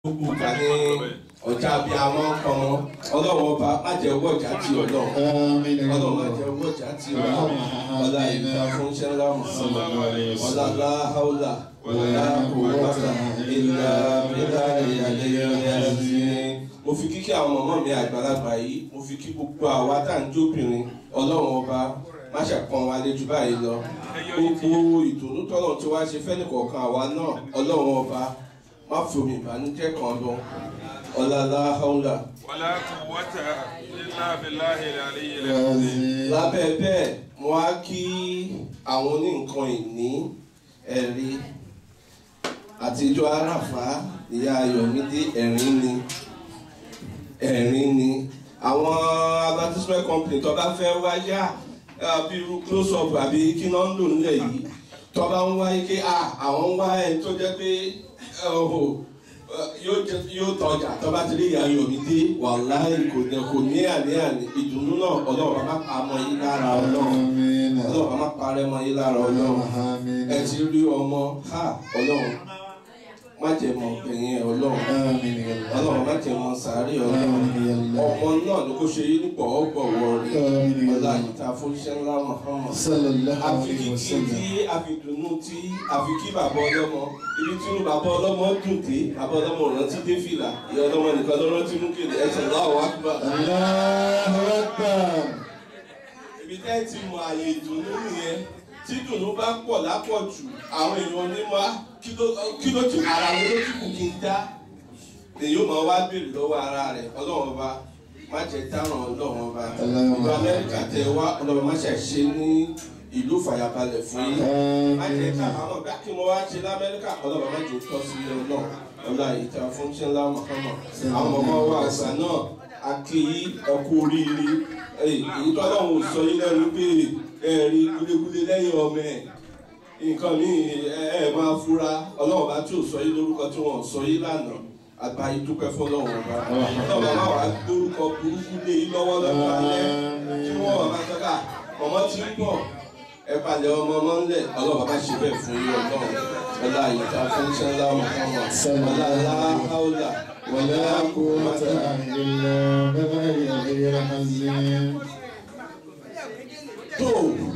gbogbo ìgbà ní ọjà bíi àwọn ọmọ ọlọ́run ọba má jẹ́ owó ọjà tí ọlọ́run ọlọ́run má jẹ́ owó ọjà tí ọlọ́run ọlá ìgbà fún ṣẹlá mùsùlùmí ọlá láhàúlà ọlá kòwòtà ìlà ìlà ìyàlẹ́ ìyàlẹ́ mo fi kíkí àwọn ọmọ mi àgbàlagbà yìí mo fi kí gbogbo àwa tá à ń jóbìnrin ọlọ́run ọba má ṣàpọ̀n wa lé jù báyìí lọ gbogbo ìdùnnú tọ́lọ̀ tí wàá ṣe fẹ́ni kọ̀ọ̀kan àwa náà ọlọ́run ọba má fi omi ìbànújẹ́ kan lọ ọ̀làlá haúlà. wàlá quwwata illa billahi al-aliyyil azim. lábẹ́ bẹ́ẹ̀ mo á kí àwọn oníǹkan ìní ẹ̀rí àtijọ́ àràfá ìyá ayọ̀mídé ẹ̀rín ni ẹ̀rín ni àwọn advertisement company tó bá fẹ́ wáyà bí irú close up àbí kí náà ń lò nílẹ̀ yìí tó bá ń wáyé pé àwọn ń wá ẹni tó jẹ́ pé yóò tọjà tó bá ti rí ìyá ayọ̀mídé wàláhì kò ní kò ní àní-àní ìdùnnú náà ọlọ́run bá pa mọ́ yín lára ọlọ́run ọlọ́run bá má parẹ́ mọ́ yín lára ọlọ́run ẹ ti rí ọmọ ha ọlọ́run má jẹ́ mọ́ bẹ̀yẹn ọlọ́run ọlọ́run má jẹ́ mọ́ sàárè ọlọ́run ọmọ náà ló kó ṣe yín nípò ọgbọ̀wọ́ rí ọlá ìta fúnṣẹ́ ńlá Muhammad àfikí tí àfidùnnú tí àfikí bàbá ọlọ́mọ ibi tí inú bàbá ọlọ́mọ dùn dé bàbá ọlọ́mọ rántí dé fìlà ìyá ọlọ́mọ nìkan ló rántí mú kéde ẹsẹ̀ láwọ̀ wá gbà. ibi tẹ́ ti mọ àyè ìdùnnú nìyẹn tí dùnnú bá pọ̀ lápọ̀jù àwọn èèyàn ní wá kí ló ti ara mi ló ti kù kí n dá èyí ó máa wá béèrè lọ́wọ́ ara rẹ̀ ọlọ́run ọba má jẹ́ dáràn ọlọ́run ọba ìlú amẹ́ríkà tẹ wá ọlọ́run má ṣe ṣe ní ìlú fàyàbalẹ̀ fún yín má jẹ́ káàmọ́ bá kí mo wá ṣe lamẹ́ríkà ọlọ́run má jẹ́ tọ́ sí ilé náà ọlá ìta fún ṣẹlá mọ̀kànmọ̀ àwọn ọmọ wa àgbà náà a kí yí ọkú oríire èyí tọ́lọ́run sọ yín lẹ́nu pé ẹ̀rí gúlégúlé lẹ́yìn ọmọ ẹ̀ nǹkan mi ẹ máa fura ọlọ́run bá tí ò sọ yín lórúkọ tí wọ́n sọ yín lánàá àgbáyé dúpẹ́ fọlọ́run ọba ọlọ́run máa wà lórúkọ burúkú lé yín lọ́wọ́ lọ́wọ́ alẹ́ kí wọ́n wà máa sọ́kà ọmọ tí ń bọ̀ ẹ palẹ̀ ọmọ ọmọ ńlẹ̀ ọlọ́run bá ṣe bẹ́ẹ̀ fún yín ọlọ́run ọlá ìta fún sẹ́ńlá mọ̀kànmọ́ ọlá aláhàúlà wọlé قوة إلا بالله العظيم tó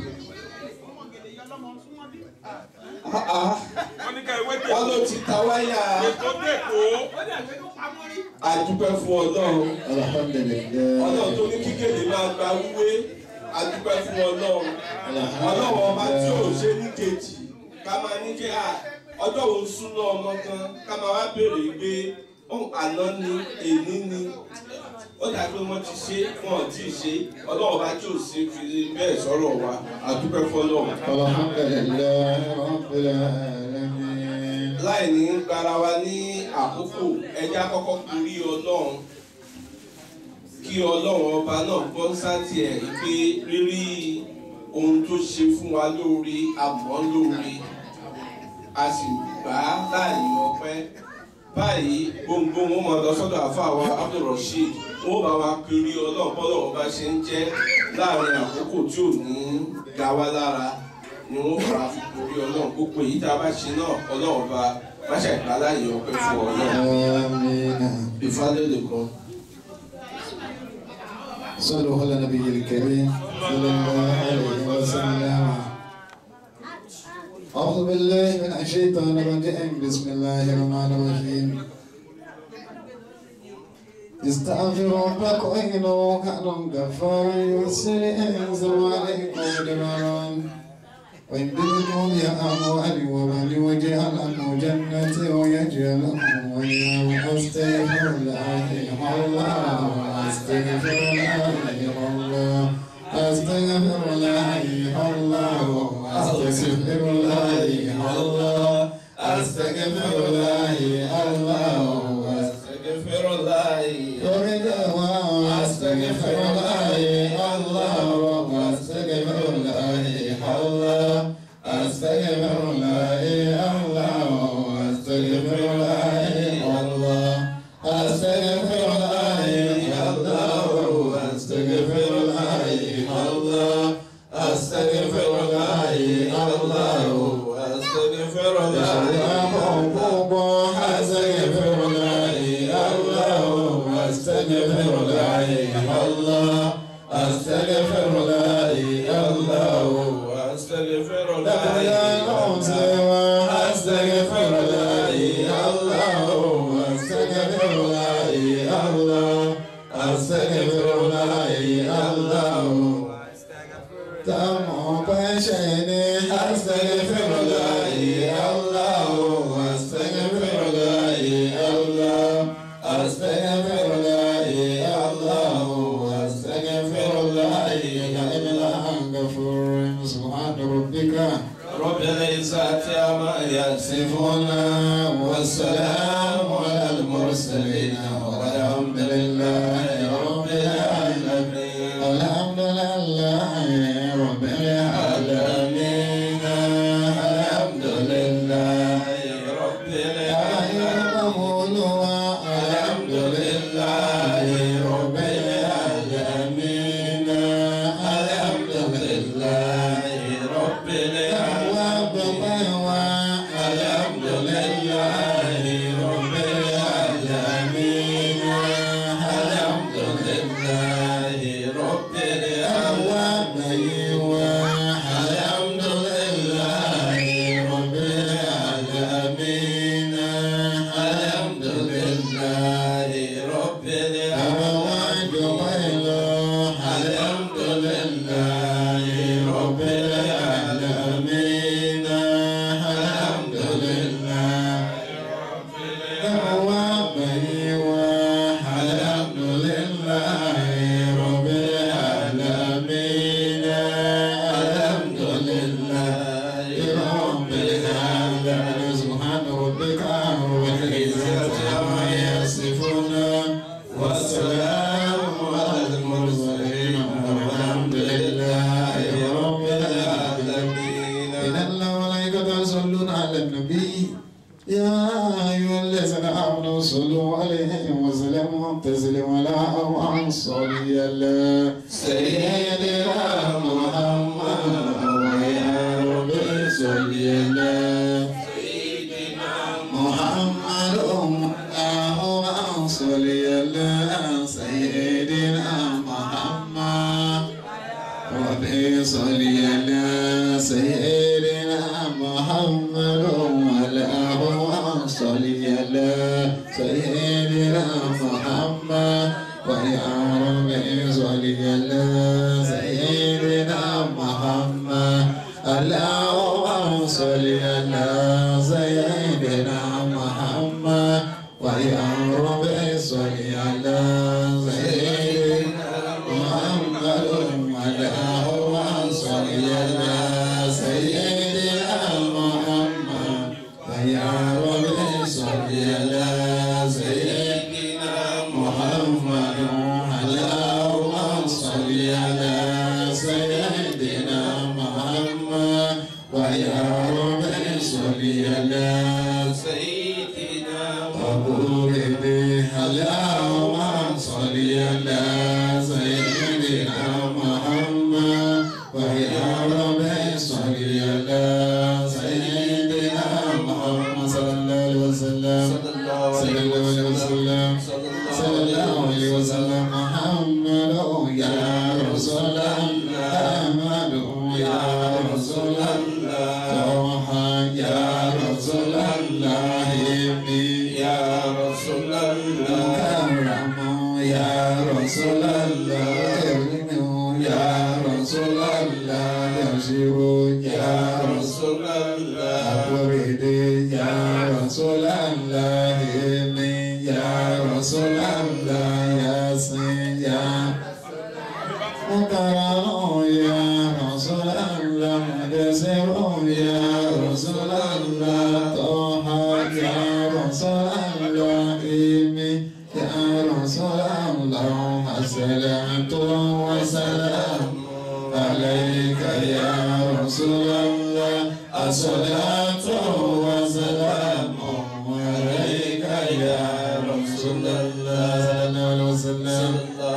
wọ́n ní ká ìwé tẹ̀ wọ́n ló ti ta wáyà ètò tẹ̀kọ́. àdúpẹ́ fún ọlọ́run الحمد ọlọ́run tó لله ní kíkéde máa gba wúwé àdúpẹ́ fún ọlọ́run ọlọ́run ọba tí ò ṣe ní kejì ká máa ní kí a ọjọ́ òun súná ọmọ kan ká máa wá béèrè pé ohun àná ni èní ni ó dà pé wọ́n ti ṣe wọ́n ò tí ì ṣe ọlọ́run ọba tí ò ṣe fi bẹ́ẹ̀ sọ̀rọ̀ wa àdúpẹ́ fún ọlọ́run. الحمد لله رب العالمين láì ní gbára wa ní àkókò ẹja kọ́kọ́ kúrí ọlọ́run kí ọlọ́run ọba náà gbọ́ sáti ẹ̀ pé rírí ohun tó ṣe fún wa lóore àmọ́ lóore a sì gbà á láàyè ọpẹ́ báyìí gbòǹgbò wọn máa lọ sọ́dọ̀ àfàwà Abdulrasheed wọn bá wa kiri ọlọ́run bọ́lọ̀ ọba ṣe ń jẹ́ láàrin àkókò tí ò ní ga wá lára ni wọn fara fi kiri ọlọ́run gbogbo èyí tá a bá ṣe náà ọlọ́run ọba má ṣàìgbà láàyè ọpẹ́ fún ọlọ́run آمين ìfádé lè kọ́. صلوا على النبي الكريم صلى الله عليه وسلم أعوذ بالله من الشيطان الرجيم بسم الله الرحمن الرحيم استغفر ربكم إنه كان غفارا يرسل إنزل عليكم مدرارا ويمددكم بأموال ومال ويجعل لكم جنات ويجعل لكم وياه أستغفر الله الله أستغفر الله الله أستغفر الله الله أستغفر الله الله أستغفر الله الله أستغفر الله يريد الله أستغفر الله الله أستغفر الله الله أستغفر الله الله أستغفر الله الله أستغفر الله الله أستغفر الله الله أستغفر الله الله أستغفر الله أستغفر الله أستغفر الله الله أستغفر الله الله أستغفر لا إله سوى أستغفر الله الله أستغفر الله الله أستغفر الله الله تم بشيني أستغفر الله الله أستغفر الله الله أستغفر الله الله أستغفر الله إلا غفور سبحان ربك رب العزة عما يصفون يصفون والسلام على المرسلين والحمد لله رب العالمين الحمد لله رب العالمين الحمد لله رب العالمين الحمد لله رب العالمين الحمد لله رب الحمد لله رب العالمين الحمد لله رب الحمد لله رب العالمين الحمد لله رب الحمد لله رب العالمين الحمد لله الحمد لله رب العالمين الحمد لله رب العالمين سبحان ربك رب العزة عما يصفون والسلام على المرسلين والحمد لله رب العالمين إن الله وملائكته يصلون على النبي يا أيها الذين آمنوا صلوا عليه وسلموا تسليما لا أو صلي على سيدنا محمد ويا رب صل على محمد اللهم صل على سيدنا محمد ربي صل على سيدنا محمد اللهم صل على سيدنا محمد ويا ربي صل على سيدنا محمد اللهم صل على سيدنا محمد ويا ربي صل على سيدنا محمد اللهم صل على سيدنا محمد ويا ربي صل على سيدنا محمد اللهم صل على سيدنا محمد ويا ربي صل على سيدنا قبول به اللهم صل على سيدنا محمد ويا ربي صل على سيدنا محمد صلى الله عليه وسلم صلى الله صلى عليه الله عليه وسلم صلى الله عليه وسلم محمد يا رسول الله محمد يا رسول الله طه يا رسول الله يا رسول الله كرم يا رسول الله كرم يا رسول الله يشير يا رسول رسول الله أبرد يا رسول الله يا رسول الله ياسين يا مكرم يا رسول الله مدسر يا رسول الله طه يا رسول الله يا رسول الله الصلاة والسلام عليك يا رسول الله الصلاة والسلام عليك يا رسول الله صلى الله عليه وسلم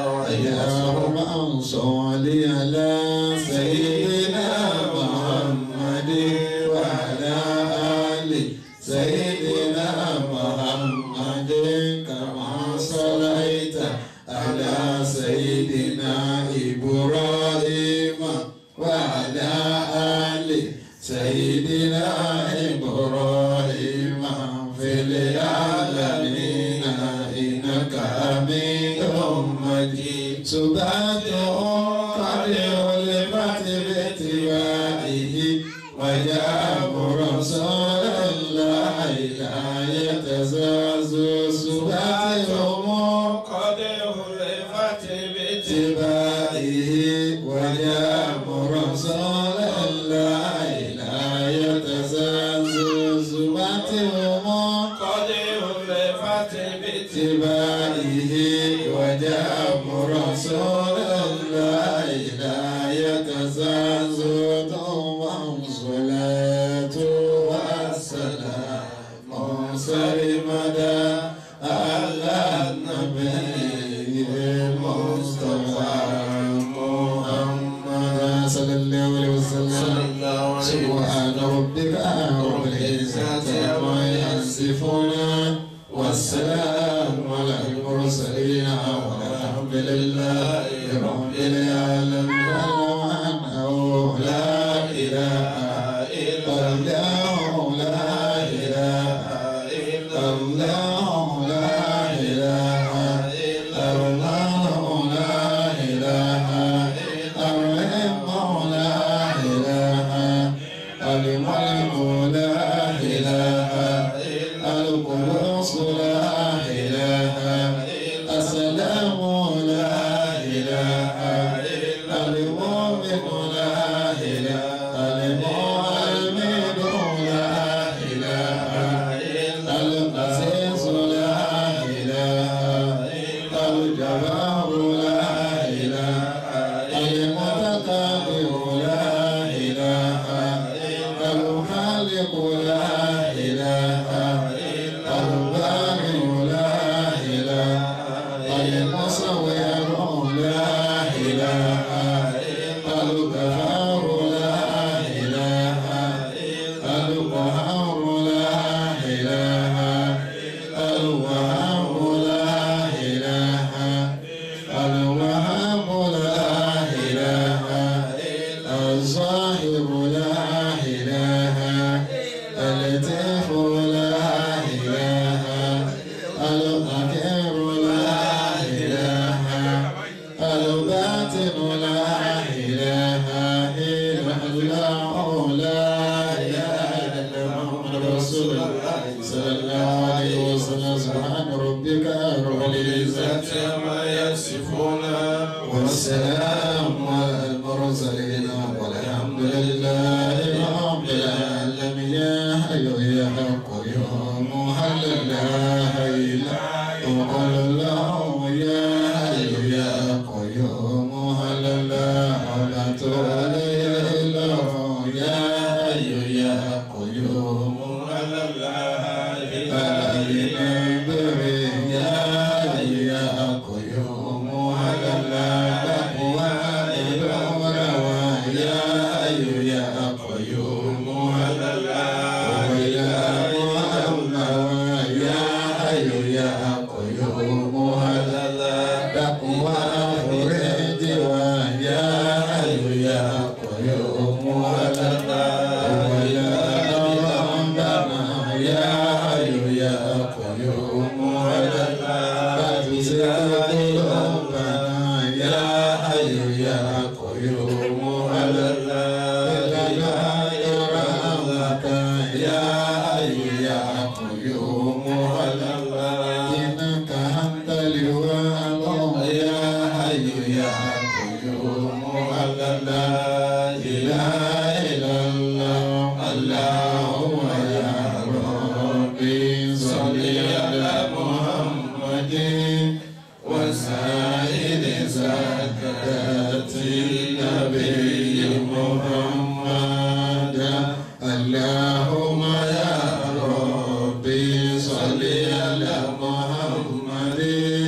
اللهم صل على سيدنا محمد وعلى آل سيدنا محمد كما صليت سباته قد علمت باتباعه وجاء رسول الله لا يتزاز سباتهم قد عرفت باتباعه وجاء رسول الله لا يتزاز سباتهم قد عرفت اتباعه وجاء رسول الله لا يتزاز دوما صلاة والسلام سرمدا على النبي المصطفى محمد صلى الله عليه وسلم سبحان ربك رب العزة عما يصفون والسلام على المرسلين والحمد لله رب العالمين أنه لا إله إلا الله لا إله إلا الله لا إله إلا الله لا إله إلا الله لا إله الملك لا إله القدوس لا إله السلام لا إله المؤمن لا إله المؤمن لا إله العزيز لا إله الجبار لا إله المتكبر لا إله الخالق لا إله البارئ لا إله المصور لا إله الغفار لا إله القهار لا إله الوهاب لا إله الوهاب لا إله الظاهر لا إله اللطيف لا إله القدير لا إله الباطن لا إله إلا الله لا إله إلا محمد رسول الله صلى الله عليه وسلم سبحان ربك رب العزة عما يصفون والسلام على المرسلين والحمد لله رب العالمين يا حي يا قيوم هل لا إله وقل الله يا حي يا قيوم هل لا حول إلا الله يا حي يا قيوم هل لا اللهم يا ربي صل على محمد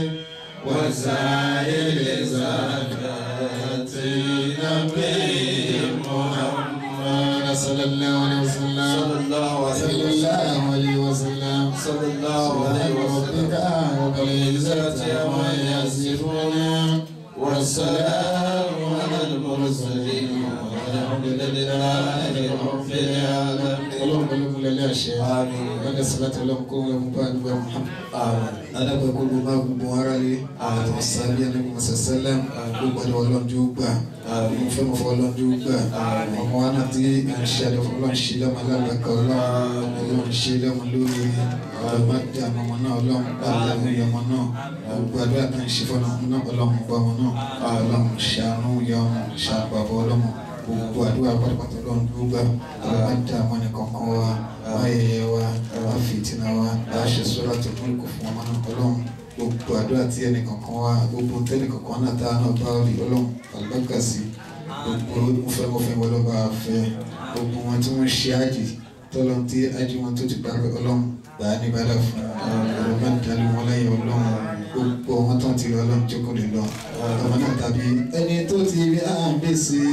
وسائر زكاة نبي محمد صلى الله عليه وسلم صلى الله صلى الله عليه وسلم صلى الله عليه ربك رب العزة عما يصفون والسلام على المرسلين والحمد لله رب العالمين lẹ́lẹ́ àṣẹ lọ́dẹ sọláàtì ọlọ́run kó wọn bá nígbà Muhammad adàgbà kó ló bá gbogbo ara lé àwọn sábíà ní musa sẹlẹm gbogbo àdó ọlọ́run tó gbà mo fẹ́ mo fọ ọlọ́run tó gbà ọmọ wa náà tí à ń ṣe àdó ọlọ́run ṣe lọ́mọ alábàákà ọlọ́run ọlọ́run ṣe lọ́mọ lórí ọmọ dá ọmọ náà ọlọ́run bá dá ọmọ náà gbogbo àdó àtàn ṣe fọ́nà ọmọ náà ọlọ́run bá ọmọ náà ọlọ́run ṣàánú yọ ọmọ ṣàpàbọ̀ ọlọ́run gbogbo àdúrà pátápátá lọ́run tó gbà ọlọ́run dá ọmọ nìkan kan wa ayẹyẹ wa wá fìtínà wa láṣẹ sọ́ra tó fún kò fún ọmọ náà ọlọ́run gbogbo àdúrà tí ẹnìkan kan wá gbogbo tẹ́nìkan kan náà tá a náà bá rí ọlọ́run àlùbáríkà sí gbogbo mọ̀fẹ́mọ̀fẹ́ wọn lọ́ba àfẹ́ gbogbo wọn tí wọ́n ṣe àjì tọ́lọ́ tí àjì wọn tó ti parí ọlọ́run gbà á ní bàdà fún ọ̀rọ̀ máa ń dalẹ̀ wọn láyé ọlọ́run gbogbo wọn tán ti rí ọlọ́run jókòó lè lọ ọmọ náà tàbí ẹni tó ti rí àbẹ̀sí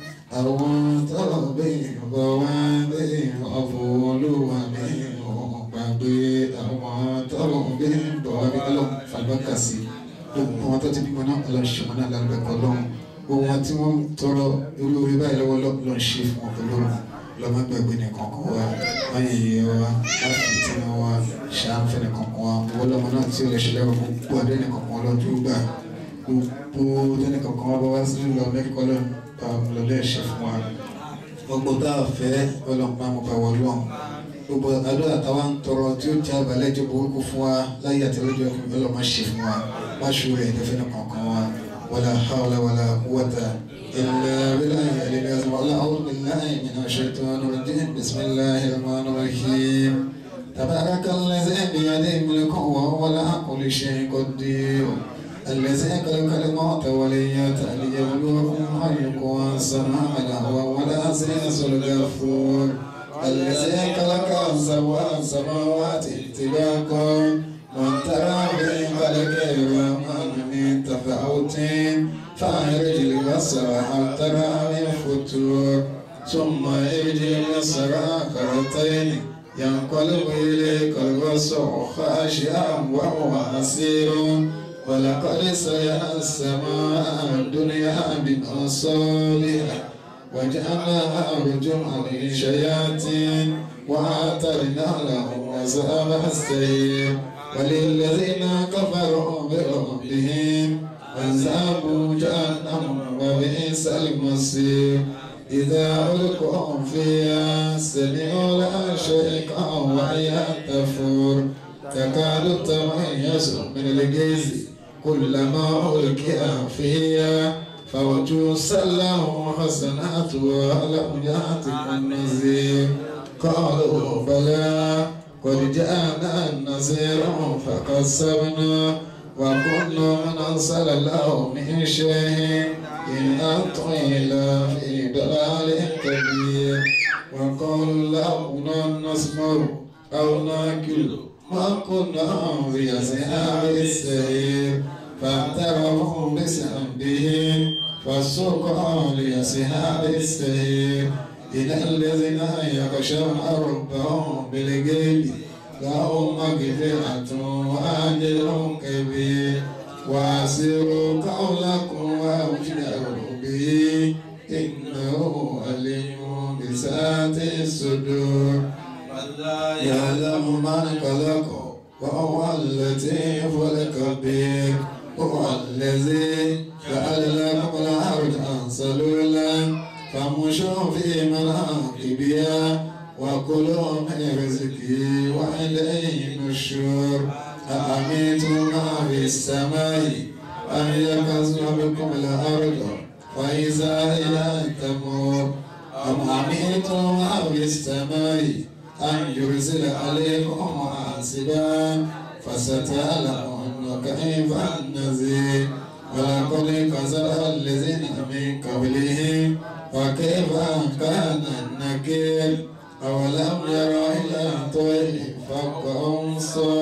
àwọn tọ́lọ̀ bẹ́ẹ̀ bọ̀ wọ́n bẹ́ẹ̀ ọ̀fọ̀ olúwa bẹ́ẹ̀ gbàgbé àwọn tọ́lọ̀ bẹ́ẹ̀ bọ̀ wọ́n bẹ́ẹ̀ lọ fàlùbákà sí gbogbo wọn tó ti bímọ náà ọlọ́run ṣe wọn náà lálùbẹ̀kọ́ lọ́hùn gbogbo wọn tí wọ́n tọrọ irú orí báyìí lọ́wọ́ lọ́n ṣe fún wọn pẹ̀lú lọ́mọ gbàgbé nìkan kan wa wọ́n yẹ iye wa láti tí wọn wá ṣàǹfẹ̀ nìkan kan wa wọ́n lọ́mọ náà tí ó lè ṣe lẹ́rọ gbogbo adé nìkan kan lọ́dún gbà gbogbo adé nìkan kan wá bá wá sí lọ mẹ́kọ́ lọ́lẹ́ ṣe fún wa gbogbo tá a fẹ́ ọlọ́pàá mo bá wọ lọ́hùn gbogbo àdúrà táwa ń tọrọ tí ó jẹ́ abalẹ̀ jẹ́ burúkú fún wa láyé àtẹlẹ́jọ́ ọlọ́mọ ṣe fún wa má ṣòro ẹ̀ ẹ̀dẹ́fẹ́ nìkan kan wa wala hawla wala quwwata إلا بالله العلي العظيم ولا أعوذ بالله من الشيطان الرجيم بسم الله الرحمن الرحيم تبارك الذي بيده الملك وهو على كل شيء قدير الذي خلق الموت والحياة ليبلوكم أيكم أحسن عملا وهو العزيز الغفور الذي خلق سبع سماوات طباقا من ترى في خلق الرحمن من تفاوت فأخرج البصر هل ترى من فتور ثم ارجع البصر كرتين ينقلب إليك البصر خاشعا وهو حسير ولقد سيأ السماء الدنيا بمصالح وجعلناها رجوما للشياطين وأعتدنا لهم عذاب السعير وللذين كفروا بربهم عذاب جهنم وبئس المصير إذا ألقوا فيها سمعوا لها شيئا وهي تفور تكاد تميز من الجيز كلما ألقي فيها فوجوه سله حسنات ولم يأتكم نذير قالوا بلى قد جاءنا النذير فكذبنا وكنا من أرسل الله من شيء إن أنتم إلا في ضلال كبير وقالوا لو نسمع أو ناكل ما كنا في أصحاب السعير فاعترفوا بذنبهم فسوقا لأصحاب السعير إن الذين يخشون ربهم بالغيب لهم مغفرة وأجر كبير وأسروا قولكم وأجروا به إنه عليم بذات الصدور يعلم من خلق وهو اللطيف الخبير هو الذي جعل لكم الأرض سلولا فامشوا في مناكبها وكلوا من رزقه وإليه النشور أأمنتم ما في السماء أن يكسر بكم الأرض فإذا هي تمور أم أمنتم ما في السماء أن يرسل عليكم حاسبا فستعلمون كيف النذير ولقد كذب الذين من قبلهم وكيف كان النكير أولم يروا إلى طير فوقهم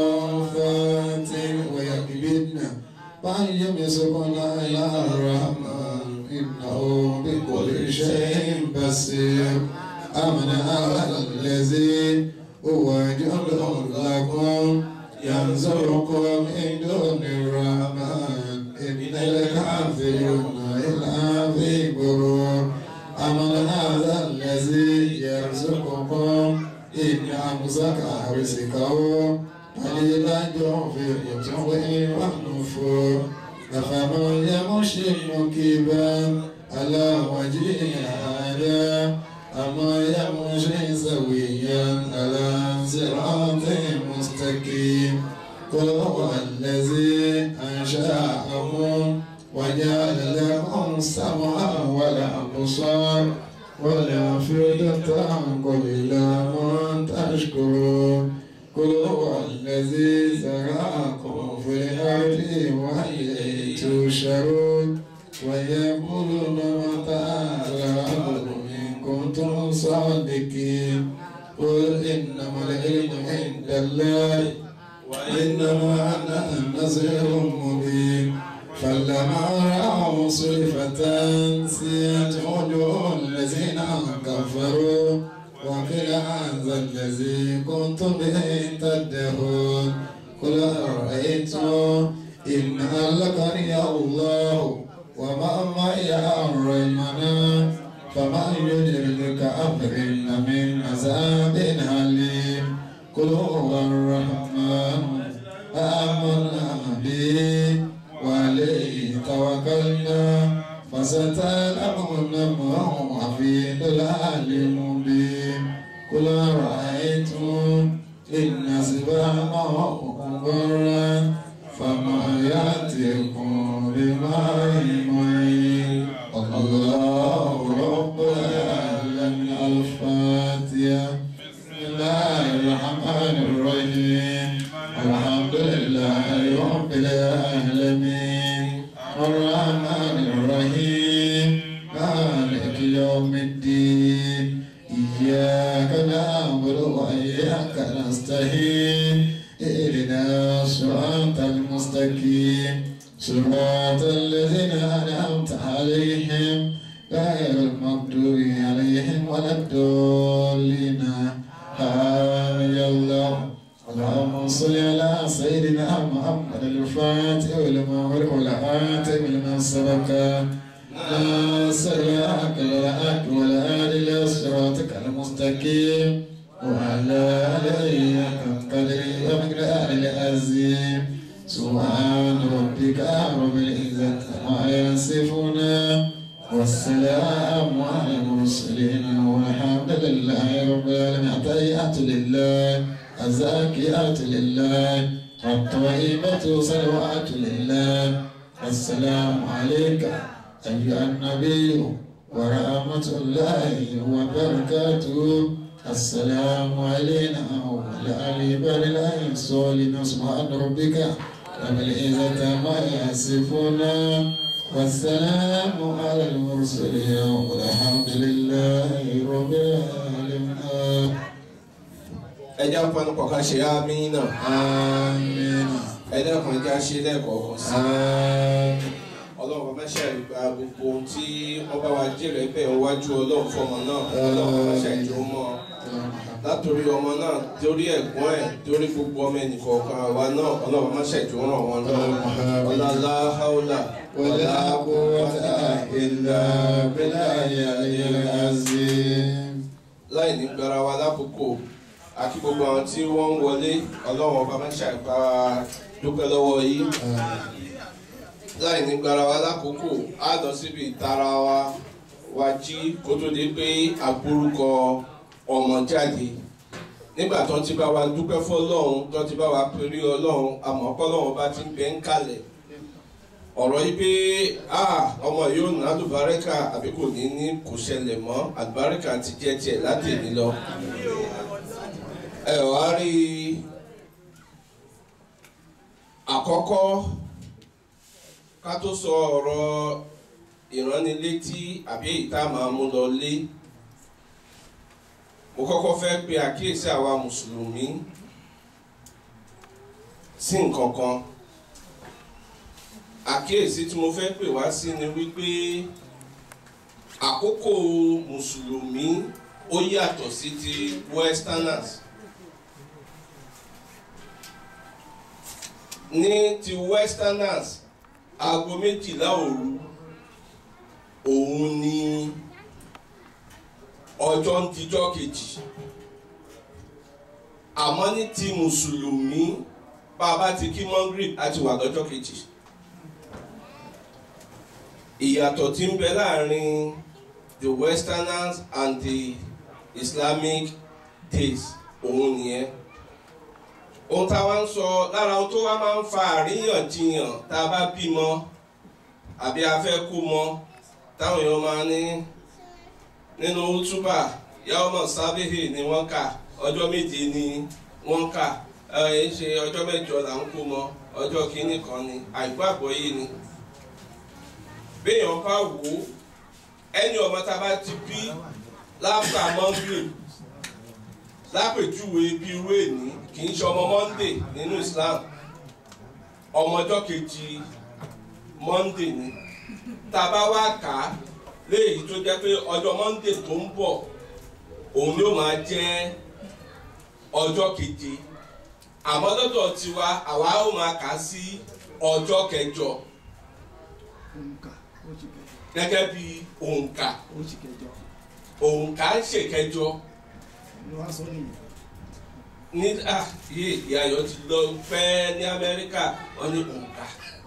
صافات ويكبدن وأن يمسكن إلى الرحمن إنه بكل شيء بصير أمن هذا الذي هو جند لكم ينصركم من دون الرحمن إن الكافرون إلا في غرور أمن هذا الذي يرزقكم إن أمسك رزقه قليلا ينفق والنفور أفمن يمشي مكبا على وجهه هذا أما يمشي سويا على صراط مستقيم قل هو الذي أنشأكم وجعل لكم السمع والأبصار والأفئدة قليلا ما تشكرون قل هو الذي زرعكم في الأرض وإليه تشرون ويقولون متى الأرض إن كنتم صادقين قل إنما العلم عند الله وإنما أنا نذير مبين فلما رأوا صرفة سيئت وجوه الذين كفروا وقيل هذا الذي كنتم به تدعون قل أرأيتم إن أهلكني الله وما معي الرحمن فمن يدرك أمرنا من عذاب أليم قل هو الرحمن آمنا به وعليه توكلنا فستعلمون ما هو في ضلال مبين قل أرأيتم إن أصبحنا غرا فما يأتيكم بماء معين الله رب العالمين الفاتحة بسم الله الرحمن الرحيم الحمد لله رب العالمين الرحمن الرحيم مالك يوم الدين إياك نعبد وإياك نستعين اهدنا الصراط المستقيم صراط الذين أنعمت عليهم غير المغضوب عليهم ولا الضالين آمين يا الله اللهم صل على سيدنا محمد الفاتح والمغرب والآتم لمن سبق ناصر الحق بالحق والهادي إلى صراطك المستقيم وعلى آله حق قدره ومقداره العظيم سبحان ربك رب العزة عما يصفون والسلام على المرسلين والحمد لله رب العالمين التحيات لله الزاكيات لله الطيبة صلوات لله السلام عليك أيها النبي ورحمة الله وبركاته السلام علينا وعلى عباد الله الصالحين سبحان ربك رب العزة ما يصفون والسلام على المرسلين والحمد لله رب العالمين ẹ jẹ́ àpọnù kọ̀ọ̀kan ṣe àmì náà آمين ẹ dẹ́kun ẹ jẹ́ àṣẹ lẹ́ẹ̀kọ̀ọ̀kan sí آمين ọlọ́run bá mẹ́ṣẹ̀ gba gbogbo ohun tí wọ́n bá wa jèrè bẹ́ẹ̀ wájú ọlọ́run fọmọ náà ọlọ́run bá mẹ́ṣẹ̀ jọ mọ́ ọ látòrí ọmọ náà torí ẹ̀gbọ́n ẹ̀ torí gbogbo ọmọ ẹnìkọ̀ọ̀kan àwa náà ọlọ́run bá mẹ́ṣẹ̀ jọ ràn wọ́n lọ́wọ́ ọlọ́lá haúlà ولا قوة إلا بالله العلي العظيم láì ní gbára wa lákòókò àkí gbogbo àwọn tí wọ́n ń wọlé ọlọ́run bá mẹ́ṣẹ̀ gba dúpẹ́ lọ́wọ́ yìí láì ní gbára wa lákòókò á lọ síbi ìtara wa wa jí kó tó di pé àgbórúkọ ọmọ jáde nígbà tó ti bá wa dúpẹ́ fọlọ́run tó ti bá wa péré ọlọ́run àmọ́ kọ́lọ́run bá ti ń bẹ ń kalẹ̀ ọ̀rọ̀ yìí pé ah ọmọ yóò ná àlùbáríkà àbí kò ní ní kò ṣẹlẹ̀ mọ́ àlùbáríkà ti jẹ́ tiẹ̀ láti èmi lọ ẹ wá rí i àkọ́kọ́ ká tó sọ ọ̀rọ̀ ìránnilétí àbí èyí tá a máa mú lọ lé mo kọ́kọ́ fẹ́ pe àkíyèsí àwa mùsùlùmí sí nǹkan kan àkíyèsí tí mo fẹ́ pè wá sí ni wípé àkókò mùsùlùmí ó yàtọ̀ sí ti westerners ní ti westerners aago méjìlá òru òun ni ọjọ́ ń dijọ́ kejì àmọ́ ní ti mùsùlùmí bá a bá ti kí mọ́ngírì àti wà lọ́jọ́ kejì ìyàtọ̀ tí ń bẹ láàrin the westerners and the islamic days òun nìyẹn ohun tá a wá ń sọ lára ohun tó wá máa ń fa àríyànjiyàn tá a bá bímọ àbí a fẹ́ kú mọ táwọn èèyàn máa ní nínú túbà yàwó sábẹ́hì ni wọ́n kà ọjọ́ méje ni wọ́n kà ẹ ṣe ọjọ́ mẹ́jọ là ń kú mọ ọjọ́ kìíní kan ni àìkú àgbọ́yé ni béèyàn bá wò ó ẹni ọmọ tá a bá ti bí láfà mọ́ngìrì lápèjúwe bí irú èní kì í ṣe ọmọ monday nínú islam ọmọ ọjọ́ kejì monday ni tá a bá wá kà á léyìí tó jẹ́ pé ọjọ́ monday tó ń bọ̀ òun yóò máa jẹ́ ọjọ́ keje àmọ́ lọ́dọ̀ tiwa àwa ó máa kà á sí ọjọ́ kẹjọ òǹkà oṣù kẹjọ gẹ́gẹ́ bí òǹkà oṣù kẹjọ òǹkà ń ṣèkẹjọ ni wọ́n sọ nìyẹn. ní ah yé ìyàyọ̀ ti lọ pẹ́ ní amẹ́ríkà wọ́n ní òǹkà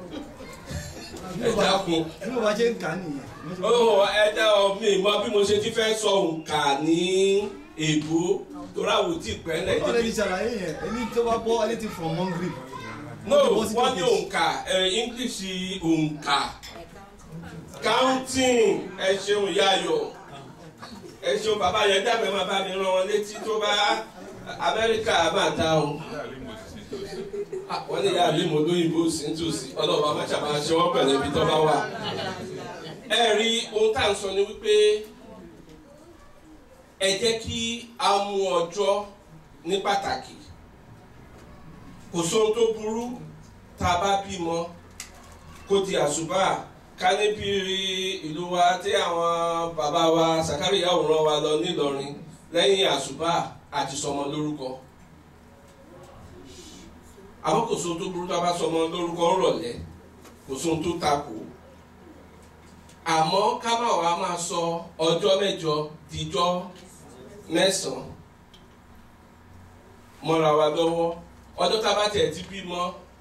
ẹ dákun ẹni bó bá ṣe ń kà á nìyẹn. ó ẹ dá ọ mi mọ bí mo ṣe ti fẹ́ sọ òǹkà ní èbó torí àwọn ò tí ì pẹ́ lẹ̀ ó lè ní ṣàlàyé yẹn ẹni tó bá bọ́ ẹni ti from hungry. no wọ́n ní òǹkà ẹ english òǹkà counting ẹ ṣeun yáyọ ẹ ṣeun bàbá yẹn dàbẹ̀ máa bá mi rán wọn létí tó bá amẹ́ríkà máa dá o wọ́n ní ìyá mi mo lóyìnbó sí nítòsí ọlọ́ọ̀bá má ṣàbá ṣe wọ́n pẹ̀lú ibi tó bá wà ẹ rí ohun tá à ń sọ ni wípé ẹ jẹ́ kí a mú ọjọ́ ní pàtàkì kò sóhun tó burú tá a bá bímọ kó di àṣùbà ká níbi ìlú wa tí àwọn bàbá wa sàkárì yàwòrán wa lọ nílọrin lẹ́yìn àṣùbà àti sọmọ lórúkọ àmọ́ kò sóhun tó burú tá a bá sọmọ lórúkọ ńrọ̀lẹ́ kò sóhun tó takò àmọ́ ká má wàá máa sọ ọjọ́ mẹ́jọ díjọ́ mẹ́sàn-án mọ́ra wa lọ́wọ́ ọjọ́ tá a bá tẹ̀ ti bímọ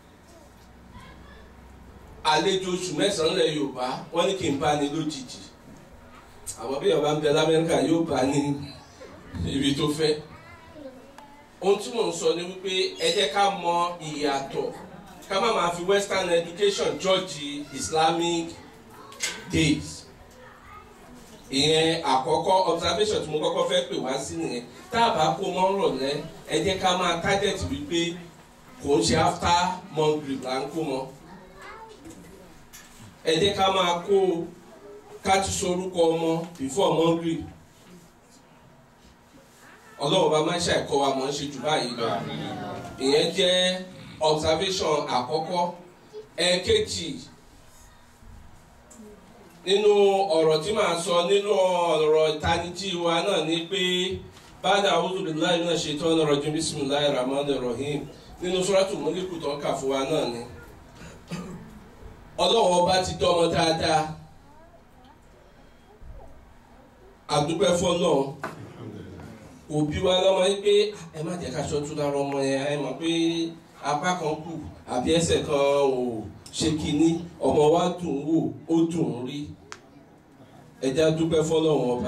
àlejò oṣù mẹ́sàn-án lẹ̀ Yorùbá wọ́n ní kí n bá ní lójijì àwọn bí Yorùbá ń bẹ l'Amẹ́ríkà yóò bá ní ibi tó fẹ́ ohun tí mò ń sọ ni wípé ẹ jẹ́ ká mọ ìyàtọ̀ ká má máa fi western education judge Islamic days ìyẹn àkọ́kọ́ observation tí mo kọ́kọ́ fẹ́ pè wá sí nìyẹn tá a bá kó mọ́ rọ̀lẹ́ ẹ jẹ́ ká máa target wípé kò ń ṣe after mongrel là ń kó mọ́ ẹ jẹ́ ká máa kó ká ti sorúkọ ọmọ before mongrel ọlọ́run bá máa ń ṣàìkọ́ wa mọ̀ ń ṣe jù báyìí lọ ìyẹn jẹ́ observation àkọ́kọ́ ẹ̀ẹ̀kejì nínú ọ̀rọ̀ tí màá sọ nínú ọ̀rọ̀ ìtanijí wa náà ni pé bàdà a'udhu billahi minash shaitani rajim bismillahir rahmanir rahim nínú suratul Mulku tó ń kà fún wa náà ni ọlọ́run ọba ti dọ́ ọmọ dáadáa àdúpẹ́ fọ́lọ́run òbí wa lọ́mọ yìí pé ẹ má jẹ́ ká ṣọ́tú lára ọmọ yẹn ẹ mọ̀ pé apá kan kù àbí ẹsẹ̀ kan ò ṣe kínní ọmọ wa dùn wò ó dùn rí ẹja dúpẹ́ fọ́lọ́run ọba.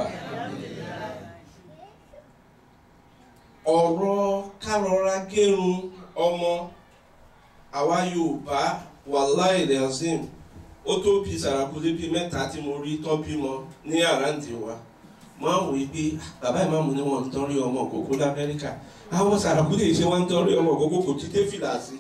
ọ̀rọ̀ kárọra gérun ọmọ àwa Yorùbá wàláì lẹ́sìn ó tó bí sàràkúlé bíi mẹ́ta tí mo rí tán bímọ ní àràǹdì wa máa wò pé bàbá ìmáàmù ni wọ́n ń tọ́rí ọmọ òkókó lamẹ́ríkà àwọn sàràkúlé ṣe wọ́n ń tọ́rí ọmọ òkókó kò ti dé fìlà sí.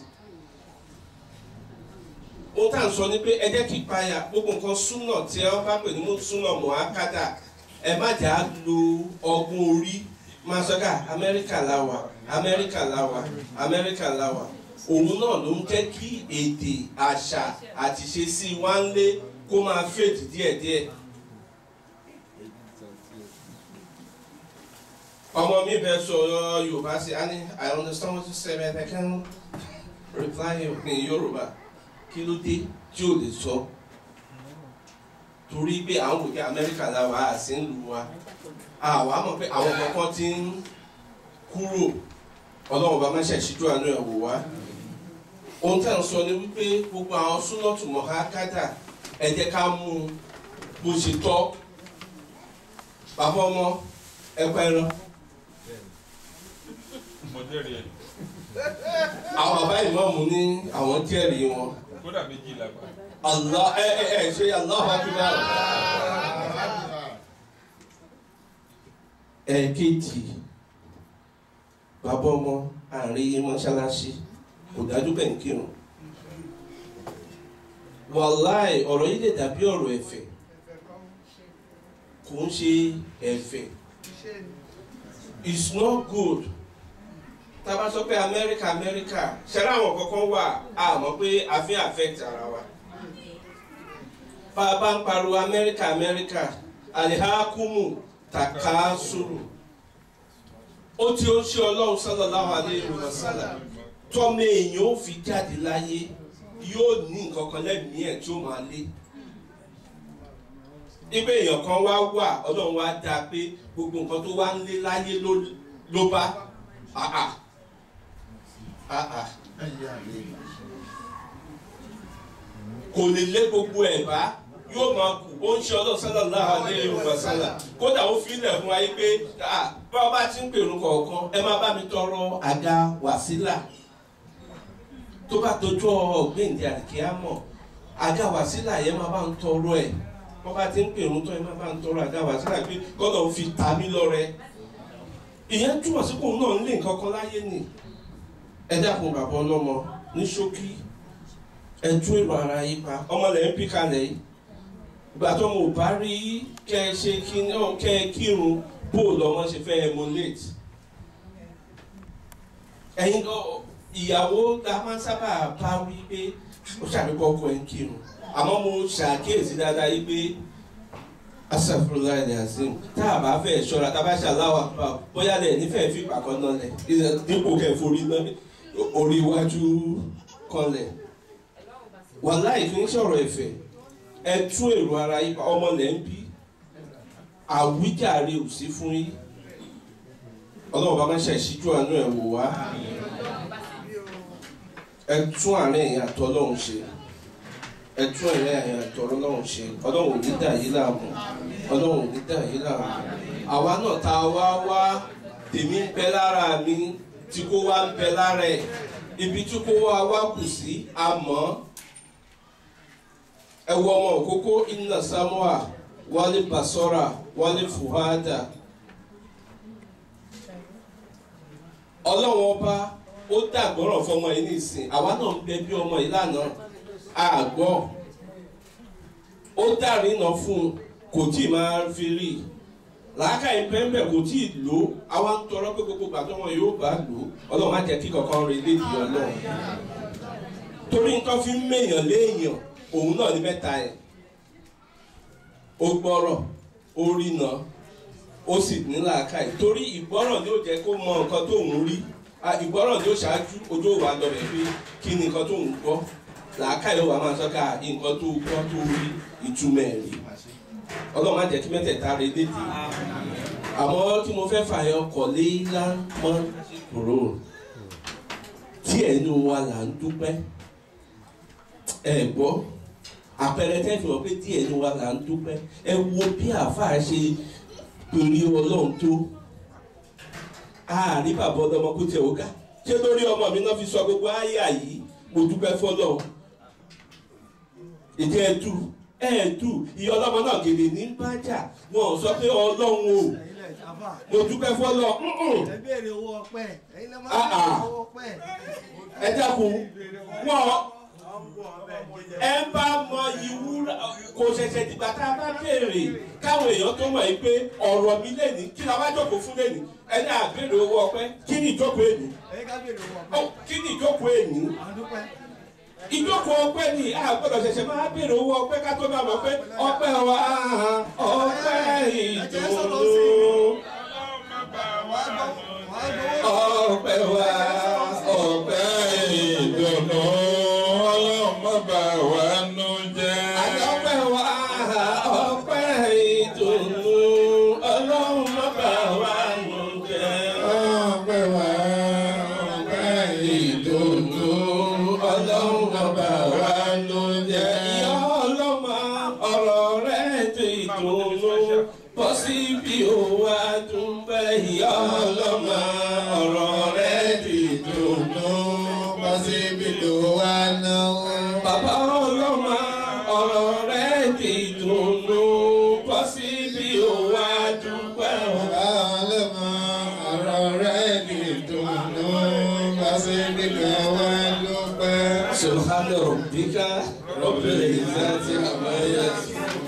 ohun tá à ń sọ ni pé ẹ jẹ́ kí ìpayà gbogbo nǹkan súnà tí ẹ bá pè ní súnà mọ̀ákádà ẹ má jà á lo ọgbọ́n orí máa sọ ká amẹ́ríkà láwà amẹ́ríkà láwà amẹ́ríkà láwà òun náà ló ń jẹ́ kí èdè àṣà àti ṣe sí wa ń lé kó máa fèdì díẹ̀díẹ̀. ọmọ mi bẹ sọ̀rọ̀ yorùbá sí i ani i understand what you say but i can reply you in yorùbá kí ló dé tí o lè sọ torí pé àwọn kò kí amẹ́ríkà la wà á sí ń lu wa àwa mọ̀ pé àwọn kankan ti ń kúrò ọlọ́run bá má ṣe ṣíjú àánú ẹ̀ wò wá ohun tí à ń sọ ni wípé gbogbo àwọn súnọ́tù mọ̀hákádà ẹ jẹ́ ká mú un bó ṣe tọ́ bàbá ọmọ ẹ̀kọ́ ẹran mo jẹ́rìí ẹ̀ àwọn bàbá ìmọ̀ọ́mù ní àwọn jẹ́rìí wọn kódà méjì làgbà Allah ẹ ẹ ẹ ṣe Allahu Akbar ẹ̀ẹ̀kejì bàbá ọmọ àárín mọ́ṣáláṣí kò dájú bẹ́ẹ̀ ń kírun wàláì ọ̀rọ̀ yìí lè dàbí ọ̀rọ̀ ẹ̀fẹ̀ kò ń ṣe ẹ̀fẹ̀ it's not good tá a bá sọ pé Amẹ́ríkà Amẹ́ríkà ṣẹlẹ̀ àwọn kankan wà á mọ̀ pé a fi affect ara wa bá a bá ń pariwo Amẹ́ríkà Amẹ́ríkà alihakumu takasuru ó tí ó ṣe ọlọ́run sallallahu alayhi wa sallam tọ́mọ èèyàn ó fi jáde láyé yóò ní nǹkan kan lẹ́mìí ẹ̀ tí ó máa lé ibẹ̀ èèyàn kan wá wà ọlọ́run wá dá a pé gbogbo nǹkan tó wá ń lé láyé ló ló bá àà àà kò lè lé gbogbo ẹ̀ bá yóò máa kù ó ń ṣe ọlọ́run sallallahu alayhi wa sallam kódà ó fi ilẹ̀ fún wa yí pé ah, bá ọba ti ń pèrún kọ̀ọ̀kan ẹ máa bá mi tọrọ àga wàsílà tó bá dojú ọ̀gbìndì àdìkíámọ̀ àga wàsílà yẹn máa bá ń tọrọ ẹ̀ wọ́n bá ti ń pèrún tán ẹ máa bá ń tọrọ àga wàsílà pé kọ́nà ó fi ta mí lọ́rẹ ìyẹn túmọ̀ sí pòun náà ń lé nǹkan kan láyé nì ẹ dákun bàbá ọlọ́mọ ní ṣókí ẹ tú èrò ara yín pa ọmọ lẹ́yìn pí kalẹ̀ yìí ìgbà tó mo bá rí kẹ ẹ ṣe kí kẹ ẹ kírun bó lọmọ ṣe fẹ́ emulate ẹ̀yin gan ìyàwó la máa ń sábà bá wí pé ó ṣàbíkọ ọkọ ẹ ń kírun àmọ́ mo ṣàkíyèsí dáadáa yìí pé asàfúrúlá ilẹ̀ azim tá a bá fẹ́ ṣọ́ra tá a bá ṣàláwà pa bóyá lẹ̀ nífẹ̀ẹ́ fi pàkọ́ náà lẹ̀ dípò kẹ́ forí náà orí iwájú kan lẹ̀ wàláì kì í ṣọ̀rọ̀ ẹ̀fẹ̀ ẹ tún èrò ara yín pa ọmọ lẹ́ ń bí àwíjàre ò sí fún yín ọlọ́run bá má ṣe ìṣíjú àánú ẹ̀ wò wá ẹ tún àárín ẹ̀yìn àtọ́ ọlọ́run ṣe ẹ tún àárín ẹ̀yìn àtọ́ ọlọ́run ṣe ọlọ́run ò ní dà yín láàmú ọlọ́run ò ní dà yín láàmú àwa náà tá a wá wá tèmi ń bẹ lára mi tí kò wá ń bẹ lára ẹ̀ ibi tí kò wá wá kù sí àmọ́ ẹ wo ọmọ òkókó inna samuwa wálé basora wálé fuhada ọlọ́wọ́n ọba ó dàgbọ́rọ̀ fọmọ yìí nísìn àwa náà ń bẹ bí ọmọ yìí lánàá àgbọ̀ ó dàrínà fún un kò tí ì máa fi rí i làákà ìpẹ́ńbẹ̀ kò tí ì lò ó àwa ń tọrọ pé gbogbo gbàtọ́ wọn yóò bá lò ó ọlọ́run má jẹ́ kí kankan rí lédi ọlọ́run torí nǹkan fi ń mèèyàn léèyàn òun náà ní mẹ́ta ẹ̀ ó gbọ́rọ̀ ó rìnà ó sì ní làákàyè torí ìgbọ́rọ̀ ni ó jẹ́ kó mọ nǹkan tó ń rí ìgbọ́rọ̀ ni ó ṣáájú ojú òwà lọ́bẹ̀ pé kí ni nǹkan tó ń gbọ́ làákàyè ó wà máa sọ́ka nǹkan tó gbọ́ tó rí ìtumọ̀ ẹ̀ rí ọlọ́run má jẹ́ kí mẹ́tẹ̀ẹ̀ta rẹ lédè àmọ́ tí mo fẹ́ fààyàn kọ̀ léyìnlá mọ́ kúrò tí ẹnu wa là ń dúpẹ́ ẹ gbọ́ àpẹẹrẹ tẹ́fì wọ́n pé díẹ̀ ní wa là ń dúpẹ́ ẹ wo bí àáfàá ṣe torí ọlọ́run tó àárí bàbá ọlọ́mọ kó tiẹ̀ ó ga ṣé lórí ọmọ mi náà fi sọ gbogbo àyà yìí mo dúpẹ́ fọlọ́ ìjẹ́ ẹ̀dù ẹ̀ẹ́dù ìyá ọlọ́mọ náà gèlè ní bájà wọn ò sọ pé ọlọ́run o mo dúpẹ́ fọlọ́ ẹ béèrè owó ọpẹ́ ẹ̀yin lè má Ah, ah. béèrè owó ọpẹ́. ẹ dákun wọn ẹ bá mọ ìwúrà kò ṣẹ̀ṣẹ̀ dìgbà tá a bá béèrè káwọn èèyàn tó mọ̀ yìí pé ọ̀rọ̀ mi lẹ́ni kí la wá jókòó fún lẹ́ni ẹni àbèrè owó ọpẹ́ kí ni ìjókòó èní ẹ̀yin ká béèrè owó Ó, ọpẹ́. kí ni ìjókòó èní àwọn dúpẹ́. ìjókòó ọpẹ́ ni a gbọ́dọ̀ ṣẹ̀ṣẹ̀ máa béèrè owó ọpẹ́ ká tó máa mọ̀ pé ọpẹ́ wa ọpẹ́ ìdùnnú ọlọ́run má bà wá nù wàá jẹ́. gbowó. ọpẹ́ wa ọpẹ́ ìdùnnú ọlọ́run má bà wá nú jẹ́. Àdọ́pẹ́ wa ọpẹ́ ìdùnnú ọlọ́run má bà wá nù jẹ́. ọpẹ́ wa jẹ́ ìyá ọlọ́mọ ọ̀rọ̀ rẹ̀ ti dùnú bọ́ síbi òwò àdúgbẹ́ ìyá ọlọ́mọ ọ̀rọ̀ rẹ̀ ti dùnú bọ́ síbi òwò àdúgbẹ́. Bàbá ọlọ́mọ ọ̀rọ̀ rẹ̀ ti dùnú bọ́ síbi òwò àdúgbẹ́. Ọlọ́mọ ọ̀rọ̀ rẹ̀ ní ìdùnnú bá sí nílò wá dúpẹ́. سبحان ربك رب العزة عما يصفون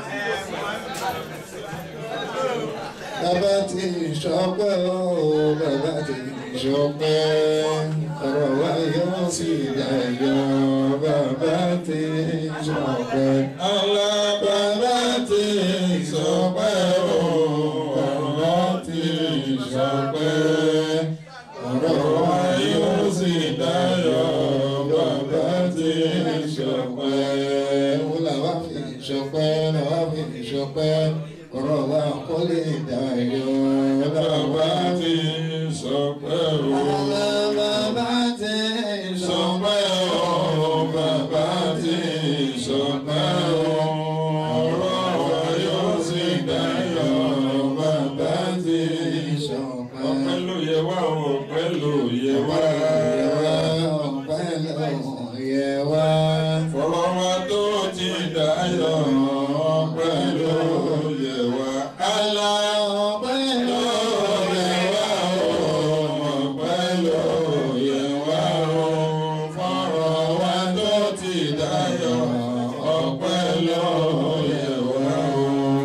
Bàbá ti ṣọpẹ́ o, bàbá ti ṣọpẹ́. Ọ̀rọ̀ wa yóò sì dayọ̀, bàbá ti ṣọpẹ́. Ọlá bàbá ti ṣọpẹ́ o, bàbá ti ṣọpẹ́. Ọ̀rọ̀ wa yóò sì dayọ̀, bàbá ti ṣọpẹ́. Wọ́n làwọn fi ṣọpẹ́, làwọn fi ṣọpẹ́. Ọ̀rọ̀ wa kò lè dayọ̀, bàbá ti ṣọpẹ́ o. Bàbá ti ṣọpẹ́ o, bàbá ti ṣọpẹ́ o. Ọ̀rọ̀ wa yóò sì dayọ̀, bàbá ti ṣọpẹ́. ọpẹ́ ló yẹ wá o ọpẹ́ ló yẹ wá. Ọpẹ́ ló yẹ wá. fọ̀rọ̀ wa tó ti dayọ̀ ọpẹ́ ló yẹ wá. Àlà ọpẹ́ ló yẹ wá o. ọpẹ́ ló yẹ wá o. fọ̀rọ̀ wa tó ti dayọ̀ ọpẹ́ ló yẹ wá o.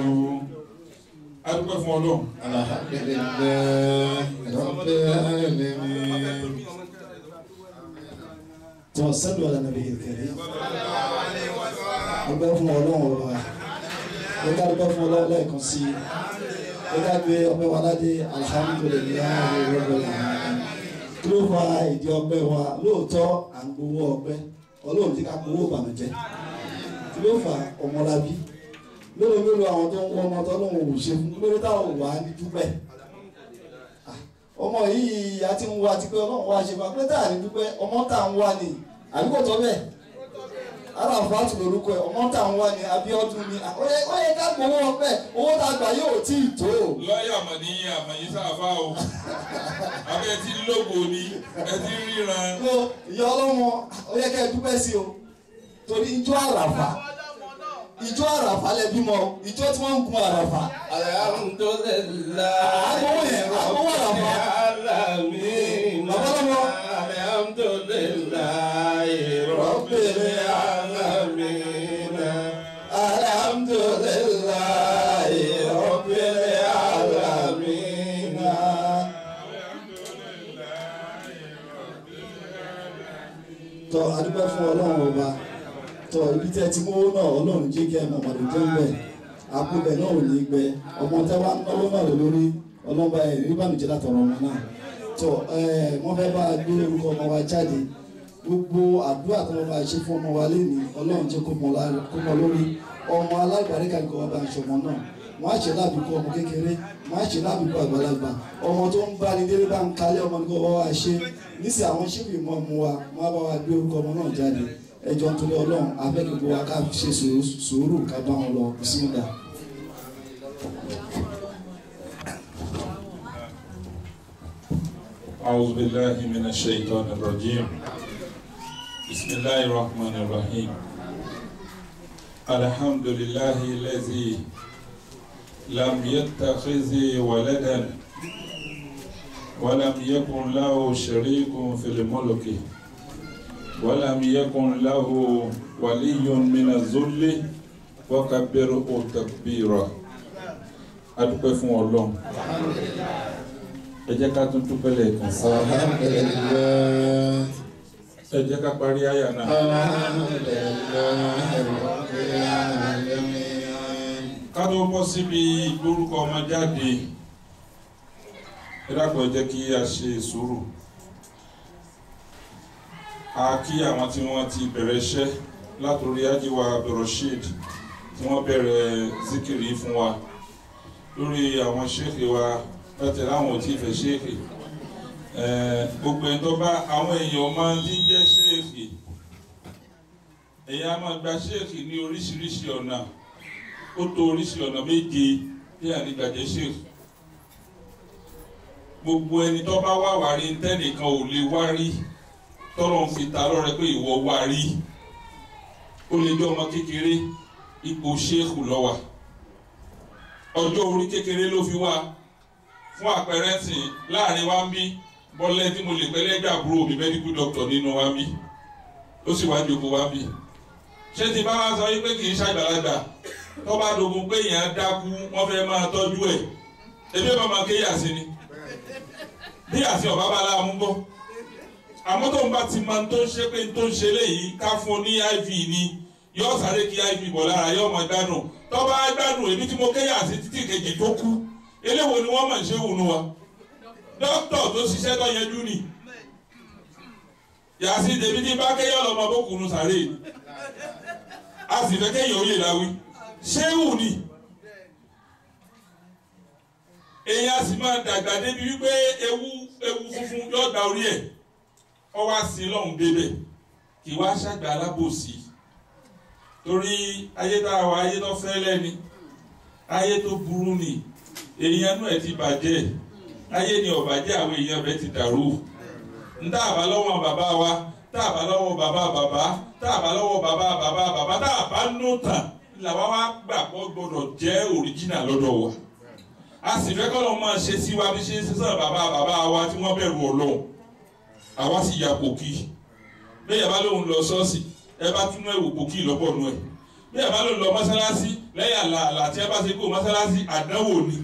a dúpẹ́ fún ọlọ́run. Alhamdulillah, Rabbil alamin. توصلوا على النبي الكريم ọgbẹ́ fún ọlọ́run ọba ó ká dúpẹ́ fún ọlọ́run lẹ́ẹ̀kan sí i ó ká gbé ọpẹ́ wa ládé alhamdulilayi rabbil alamin kí ló fa ìdí ọpẹ́ wa lóòótọ́ à ń gbowó ọpẹ́ ọlọ́run ti ká gbowó ìbànújẹ́ kí ló fa ọmọlábí mélòó mélòó àwọn tó ń wọ ọmọ tọ́lọ́run ò ṣe fún lórí táwọn wà ní dúpẹ́ Ah, ọmọ yìí a ti ń wá ti pé ọlọ́run wá ṣe fún akérè tá à ní dúpẹ́ ọmọ tá à ń wá ni àbíkò tọ́ bẹ́ẹ̀ aláfàtú lorúkọ ẹ ọmọ tá à ń wá ni Abíọ́dún ni ó yẹ ó yẹ ká gbowó ọpẹ́ owó tá a gbà yóò tí ì tó lọ́ọ̀yà mà ní àmọ̀yí sáfà o abẹ́ ti lógo ni ẹ ti ríran. ló ìyá ọlọ́mọ ó yẹ ká ẹ dúpẹ́ sí o torí ijó àràfà ijó àràfà lẹ bímọ ijó tí wọ́n ń gun àràfà Alhamdulillah. Agbowó yẹn, agbowó àràfà. Alamin. Babalọ́mọ. Alhamdulillah. Rabbil alamin. Alhamdulillah. Rabbil alamin. tọ adúgbò fún ọlọ́run ọba tọ ibi tẹ́ ti mówó náà ọlọ́run jẹ́ kí ẹ mọ̀ ọmọdé jẹ́ ń bẹ̀ àpòbẹ̀ náà ò ní gbẹ ọmọ tẹ́ wá náwó náà lé lórí ọlọ́ba ẹ̀ rí bàmíjẹ́ látọ̀rọ̀ ọmọ náà tọ ẹ wọ́n fẹ́ bá a gbé orúkọ ọmọ wa jáde gbogbo àdúrà tó wọ́n bá ṣe fún ọmọ wa lẹ́nu ọlọ́run jẹ́ kó mọ lá- kó mọ lórí ọmọ alágbàríkà ni kò wọ́n bá ń ṣọmọ náà wọ́n á ṣe lábìkú ọmọ kékeré wọ́n á ṣe lábìkú àgbàlagbà ọmọ tó ń bá ní délé bá ń kalẹ̀ ọmọ ní kò wọ́n wá ṣe nísì àwọn ṣíbì mọ́ mu wa wọ́n á bá wa gbé orúkọ ọmọ náà jáde ẹjọ́ nítorí ọlọ́run abẹ́gbogbo wa ká ṣe sùúrù- sùúrù ká bá wọn lọ bísímìlà. أعوذ بالله من الشيطان الرجيم بسم الله الرحمن الرحيم الحمد لله الذي لم يتخذ ولدا ولم يكن له شريك في الملك ولم يكن له ولي من الذل وكبره تكبيرا adúpẹ́ fún ọlọ́run ẹ jẹ́ ká tún dúpẹ́ lẹ́ẹ̀kan sí Alhamdulillah. ẹ jẹ́ ká parí àyà náà Alhamdulillah. Rabbil alamin. ká tó bọ́ síbi ìgbórúkọ ọmọ jáde ẹ dákun ẹ jẹ́ kí a ṣe sùúrù a kí àwọn tí wọ́n ti bẹ̀rẹ̀ iṣẹ́ látòrí ajíwa abdulrasheed tí wọ́n bẹ̀rẹ̀ zikiri fún wa lórí àwọn ṣéèkì wa láti láwọn ò tí ì fẹ́ ṣéèkì Eh, gbogbo ẹni tó bá àwọn èèyàn máa ń jẹ́ ṣéèkì ẹ̀yin a máa gba ṣéèkì ní oríṣiríṣi ọ̀nà ó tó oríṣi ọ̀nà méje tí a ní gbàjẹ́ ṣéèkì gbogbo ẹni tó bá wà wá rí tẹ́nìkan ò lè wá rí tọ́lọ́ ń fi ta lọ́rẹ pé ìwọ wá rí ó lè jẹ́ ọmọ kékeré ipò ṣéèkù lọ́wà ọjọ́ orí kékeré ló fi wá fún àpẹẹrẹ sìn láàrin wa ń bí bọ́lẹ́ tí mo lè pẹ́lẹ́ gbàgbúrò mi medical doctor nínú wa ń bí ó sì wá jókòó wa ń bí ṣé ti bá wa sọ yí pé kì í ṣàgbàlagbà tó bá dogun pé èèyàn dákú wọ́n fẹ́ máa tọ́jú ẹ̀ ebi ẹ̀ máa máa ké yàsí ni bí yàsí ọ̀bá bá láàmú bọ́ àmọ́ tó ń bá ti máa tó ń ṣe pé tó ń ṣe léyìí ká fún un ní iv ni yóò sáré kí iv bọ̀ lára yóò mọ̀ gbádùn tó bá gbádùn èmi tí mo ké yàsí títí kejì tó kú eléwo ni wọ́n mọ̀ ṣe wùnú wa dókítà tó ṣiṣẹ́ tó yẹjú ni yàsí tèmi tí bá kéyọ̀ lọ́mọ bókùnù sáré a sì fẹ́ kéyìn oyè láwí ṣéwù ni èyí a sì máa dàgbà débi wípé ewu ewu funfun yóò gba orí ẹ̀ ọ wá sí lọ́hùn débẹ̀ kì wá ṣàgbà alábòsí torí ayé tá a wà ayé tó fẹ́ lẹ́ni ayé tó burú ni èèyàn nú ẹ̀ ti bàjẹ́ ayé ni ọ̀bàjẹ́ àwọn èèyàn rẹ̀ ti dàrú ń tá àbá lọ́wọ́ bàbá wa tá àbá lọ́wọ́ bàbá bàbá tá àbá lọ́wọ́ bàbá bàbá bàbá tá àbá nù tàn làwa wá gbà pọ̀ gbọ́dọ̀ jẹ́ òríjìnà lọ́dọ̀ wa a sì fẹ́ kọ́ lọ́ọ́ máa ṣe sí wa bí ṣe ń sísan bàbá bàbá wa tí wọ́n bẹ̀rù ọlọ́run àwa sì ya pòkì bẹ́ẹ̀ bá lóun lọ ṣọ́ọ̀ṣì ẹ bá túnú ẹ̀wò pòkì lọ́pọ̀ nù ẹ̀ bẹ́ẹ̀ bá lóun lọ mọ́sálásí lẹ́yìn àlàálà tí ẹ bá ṣe kó mọ́sálásí àdánwò ni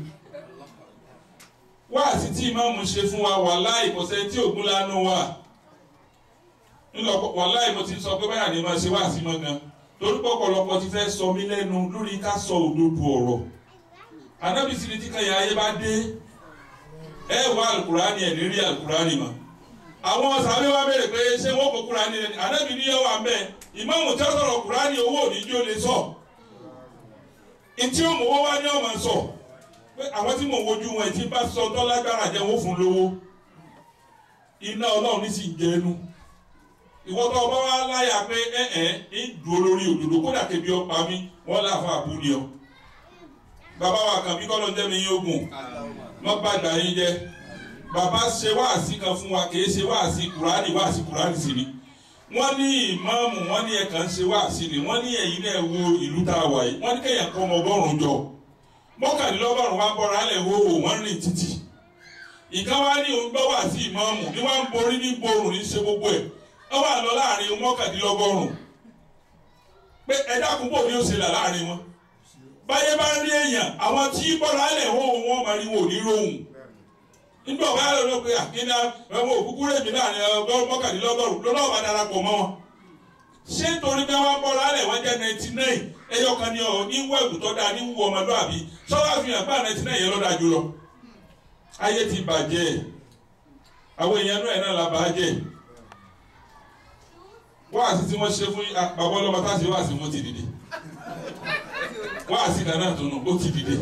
wáàsí tí ìmáàmù ṣe fún wa wàláì kò sẹ́ni tí ògún lánàá wà ńlọ wàláì mo ti sọ pé báyà ni máa ṣe wáàsí mọ́ gan torí pọ̀pọ̀lọpọ̀ ti fẹ́ sọ mí lẹ́nu lórí ká sọ òdodo ọ̀rọ̀ anábì sí ni tí kan yà ayé bá dé ẹ wá alukurani ẹ̀ ní rí alukurani mọ́ àwọn sàbẹ̀ wa béèrè pé ṣé wọ́n kó kurani rẹ̀ anábì ní yẹ́wọ́ àmẹ́ ìmáàmù tí wọ́n sọ̀rọ̀ kurani owó òní jó lè sọ ntí ó mọ̀ wọ́n wá ní ọmọ sọ pé àwọn tí mò ń wojú wọn ti bá sọ dọ́lágbára jẹ́ wọ́n fún lówó iná ọlọ́run ní sì ń jẹnu ìwọ́n tó ọba wa láyà pé ẹ ẹ ń dúró lórí òdodo kódà kébi ọpa mi wọ́n láfa àbúni ọ bàbá wa kàn bí kọ́lọ́ ń jẹ́ mi yín ogun wọ́n gbàgbà yín jẹ́ bàbá ṣe wáàsí kan fún wa kìí ṣe wáàsí kùránì wáàsí kùránì sí ni wọ́n ní ìmáàmù wọ́n ní ẹ̀ka ń ṣe wáàsí ni wọ́n ní ẹ̀yin náà wo ìlú tá a wà yìí wọ́n ní kéèyàn kọ́ ọmọ ọgọ́rùn-ún jọ mọ́kànlélọ́gọ́rùn wa bọ́ra alẹ̀ wo wò wọ́n rìn títì ìkan wá ní òun gbọ́ wá sí ìmáàmù ní wọ́n ń borí ní borùn ní ṣe gbogbo ẹ̀ ó wà lọ láàrin mọ́kànlélọ́gọ́rùn pé ẹ dákun bò ní ó ṣe là láàrin wọn báyé bá rí èèyàn àwọn tí bọ́ra alẹ̀ wo wọ́n máa rí wò ní rohùn nígbà wọ́n á lọ lọ pé àkínná ẹ̀wọ̀n òkúkú rèmi láàrin ọgọ́rùn mọ́kànlélọ́gọ́rùn lọ́nà ọ̀bá darapọ̀ mọ́ wọn ṣé torí pé wọ́n bọ́ra alẹ̀ wọ́n jẹ́ ninety nine ẹyọ kan ní ọ ní wọ ẹ̀bùn tó dáa ní wọ ọmọlúwàbí sọ́wọ́ àfihàn bá ninety nine yẹn lọ́dà jùlọ. ayé ti bàjẹ́ àwọn èèyàn náà náà la bàjẹ́ wáàsí tí wọ́n ṣe fún bàbá ọlọ́mọ tá a ṣe wáàsí wọn ti dìde wáàsí nàná tó nù ó ti dìde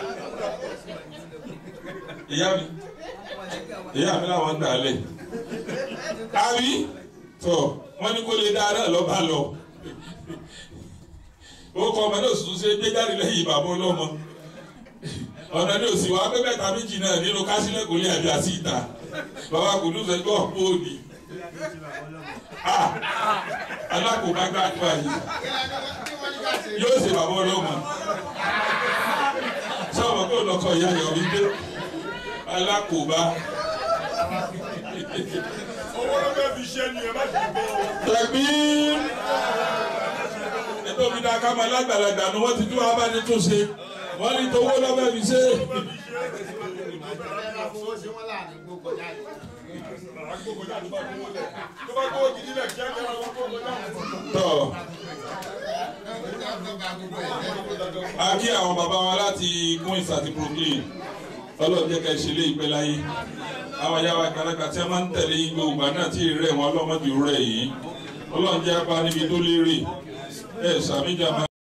ìyá mi ìyá mi làwọn ń dà á lẹ̀ àbí tọ̀ wọ́n ní kó lè dáa náà lọ́ bá lọ orúkọ ọmọ náà sùn ṣe gbé jáde lẹ́yìn bàbá ọlọ́mọ ọ̀nà ní òsì wa pé mẹ́ta méjì náà nínú kásílẹ̀ kò lè àbí àti ìta bàbá kò ní sọ gbọ́ òní alákòóbá gbàgbà yìí yóò ṣe bàbá ọlọ́mọ sọ́wọ́ kó lọ́kọ̀ ìyá yọ̀ mí dé alákòóbá. owó ló fẹ́ fi ṣe ni ẹ má fi gbọ́ ọ. tẹ̀gbí tóbi dáa ká máa lágbàlagbà ni wọ́n ti tún abáni tún ṣe wọ́n ní tówó lọ́bẹ̀ fi ṣe. tó bá gbówó gidi lẹ̀ kíá kíá wọn kó kọjá. tọ́ a kí àwọn bàbá wa láti Queens àti Brooklyn ọlọ́run jẹ́ ká ẹ ṣe lé ìpẹ́ láyé àwọn ayáwa àgbàlagbà tí a máa ń tẹ̀lé yín gbogbo àná tí ì rẹ̀ wọ́n ọlọ́mọdé rẹ̀ yìí ọlọ́run jẹ́ apá níbi tó lérè ẹ̀ sàmìjà máa.